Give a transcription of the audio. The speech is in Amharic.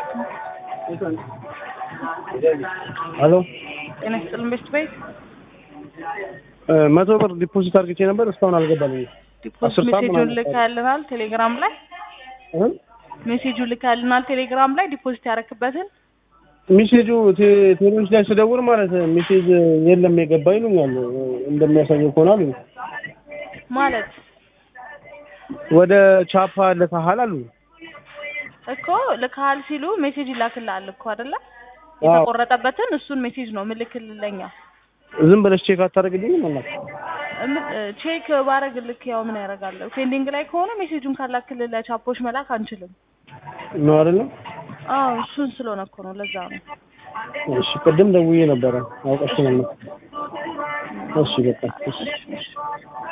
ሄሎ ጤና ይስጥልን ቤስት ቤት መቶ ብር ዲፖዚት አድርግቼ ነበር እስካሁን አልገባልኝም። ዲፖዚት አስር ሰዓት ሜሴጁን ምናምን ልካልናል ቴሌግራም ላይ እ? ሜሴጁን ልካልናል ቴሌግራም ላይ ዲፖዚት ያረክበትን ሜሴጁ ቴ- ቴሌዎች ላይ ስደውል ማለት ሜሴጅ የለም የገባ ይሉኛል። እንደሚያሳየው ከሆነ አሉኝ። ማለት ወደ ቻፓ ልከሃል አሉ። እኮ ልካል ሲሉ ሜሴጅ ይላክልሃል እኮ አይደለ? አዎ። የተቆረጠበትን እሱን ሜሴጅ ነው ምልክልለኛ ዝም ብለሽ ቼክ አታደርግልኝም ማለት ቼክ ባረግ ልክ ያው ምን ያደርጋለሁ ፔንዲንግ ላይ ከሆነ ሜሴጁን ካላክልለ ቻፖች መላክ አንችልም። ነው አይደለም? አዎ እሱን ስለሆነ እኮ ነው ለዛ ነው። እሺ ቅድም ደውዬ ነበረ አውቀሽ ነው። እሺ በቃ እሺ